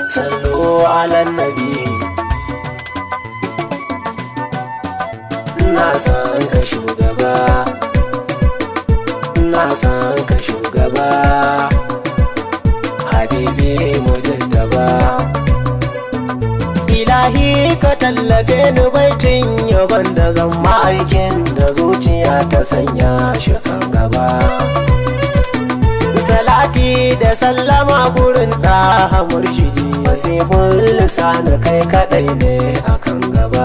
sallu ala nabi na san ka shugaba na san ka shugaba habibi mujaddaba ilahi ka tallafe ni baitin yaban da zan ma'aikin da zuciya ta sanya shi kan gaba salati da sallama gurin da murshidi wasifun lisani kai kadai ne akan gaba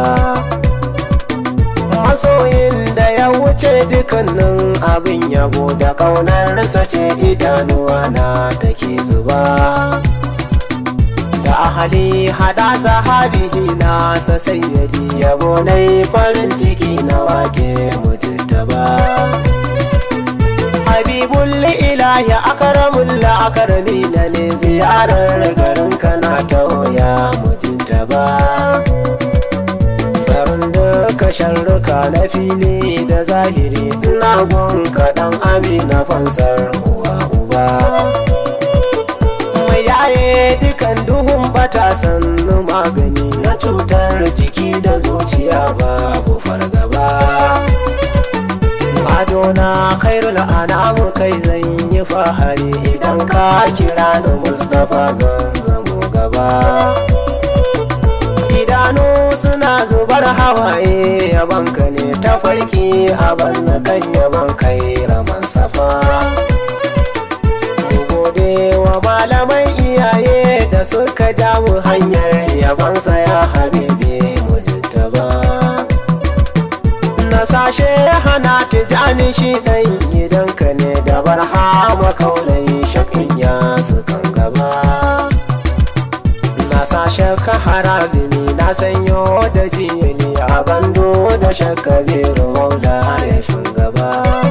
masoyin da ya wuce dukannin abin yabo da ƙaunarsa ce idanuwa na take zuba da ahali hada sahabihi nasa sayyadi yabo na farin ciki na wake mujittaba habibul ilahi akaramul akarami na ne ziyarar garin kana ta oya mujittaba tsaron duka sharruka na fili da zahiri ina gun kaɗan amina fansar uwa uba mai yaye dukan duhun bata sannu magani na cutar jiki da zuciya babu fargaba adona khairul anamu kai zan yi fahari idan ka kira ni mustapha zan zamo gaba idanu suna zubar hawaye yabanka ne ta farki aban na kan yaban kai raman safa gode wa malamai iyaye da suka jawo hanyar yabansa ya habibi mujittaba na sashe hana tijani shi ɗan gidanka ne da barhama kaulai shakin ya su kan gaba na sashe ka harazimi na sanyo da jiyani a gando da shakabiru maula ya shugaba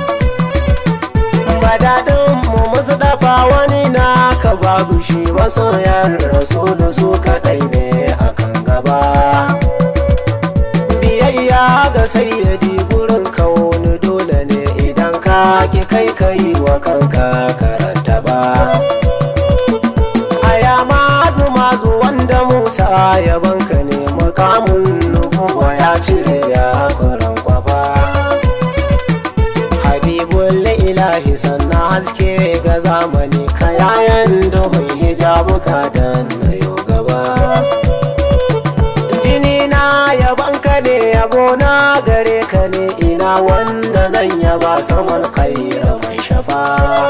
daɗin mu musu dafa wani na ka babu shi masoyan rasu da su kaɗai ne a kan gaba biyayya ga sayyadi gurin wani dole ne idan ka ki kai kai wa kanka karanta ba aya mazu mazu wanda musa ya banka ne mukamun nubuwa ya cire ya kwaran kwafa habibul ilahi sannan haske ga zamani kayayan duhun hijabuka dan na yau gaba jini na yabanka ne yabo na gare ka ne ina wanda zan yaba saman khaira mai shafa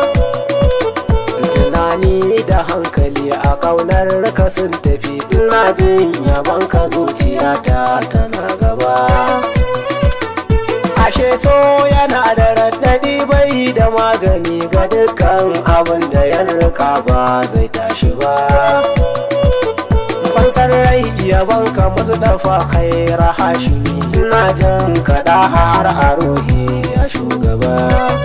tunani da hankali a kaunar ka sun tafi ina jin yabanka zuciyata tana gaba ashe so yana da raɗaɗi bai da magani ga dukkan abin da ya rika ba zai tashi ba fansar rai yaban ka musu dafa khaira hashimi ina jin kaɗa har a ruhi ya shugaba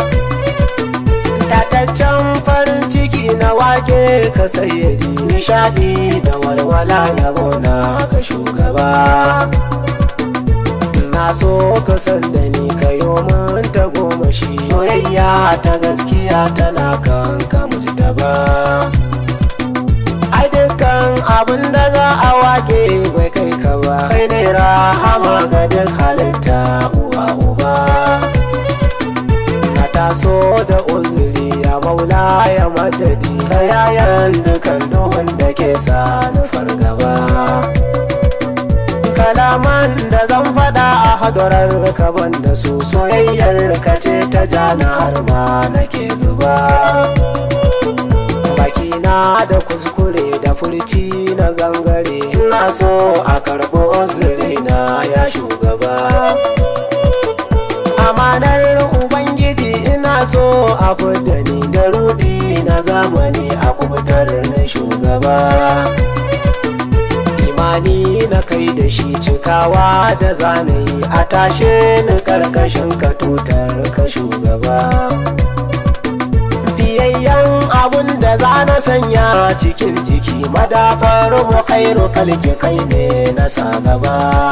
tataccen farin ciki na wake ka sayyadi nishadi da walwala yabo na ka shugaba na so ka san da ni ka yi min ta goma shi soyayya ta gaskiya tana kan ka muji ta ba ai dukkan abin da za a wake bai kai ka ba kai ne rahama ga duk halitta uwa uba na taso da uzuri ya maula ya madadi ka yayan dukan duhun da ke sa ni fargaba kalaman da zan faɗa a hadarar kaban da su soyayyar ka ce ta jana har ma nake zuba bakina da kuskure da furci na gangare ina so a karɓo na ya shugaba amanar ubangiji ina so a fidda ni da rudi na zamani a kubutar na shugaba imani na kai da shi cikawa da zanayi a tashe ni karkashin ka tutar ka shugaba fiyayyen abun da za na sanya cikin jiki madafar mu khairu kalki kai ne na sa gaba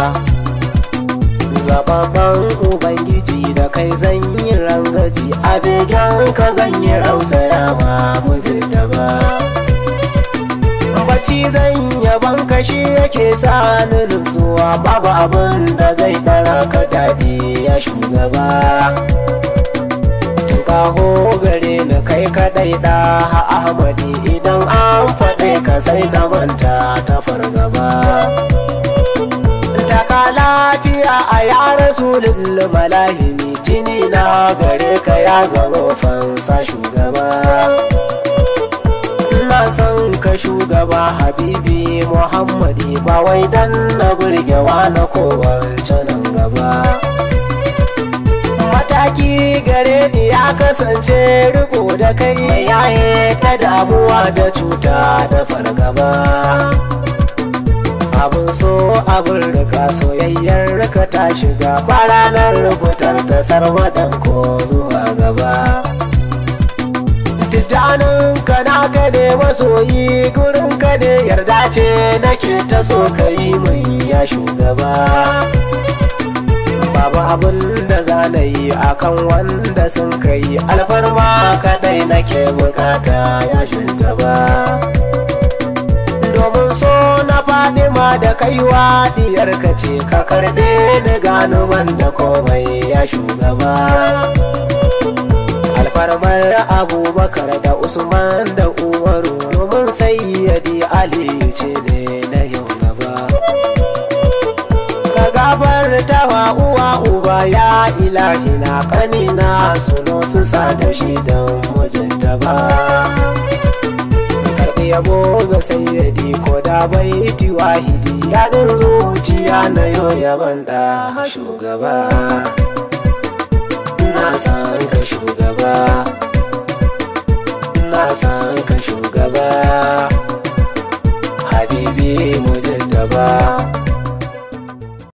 zababban ubangiji da kai zan yi rangaji a begen ka zan yi rausayawa mu ba bacci zan ka shi yake sa ni nutsuwa babu abin da zai ɗara ka daɗi ya shugaba kaho gare ni kai kadai da ahmadi idan an faɗe ka sai na manta ta fargaba taka lafiya a ya rasulun malahimi jini na gare ka ya zama fansa shugaba na san ka shugaba habibi muhammadi ba wai dan na burgewa na kowace nan gaba mataki gare ni ya kasance riko da kai yaye ta damuwa da cuta da fargaba abin so abin rika soyayyar rika ta shiga ba ranar rubutar ta sarwaɗan ko zuwa gaba tijjanin ka na ka ne masoyi gurin ka ne yarda ce nake ta so ka yi mai ya shugaba babu abin da za na yi akan wanda sun kai alfarma kadai nake bukata ya shugaba domin so na fadima da kaiwa diyar ka ce ka karbe ni gano da komai ya shugaba alfarmar abubakar da usman da umaru domin sayyadi ali ce ne na yau gaba ka gabar tawa uwa uba ya ilahi na kanina suno su sa da shi don mijinta ba karɓi yabo ga sayyadi ko da baiti wahidi ya ɗin zuciya na yau yaban da shugaba na san ka shugaba na san ka shugaba habibi mujaddaba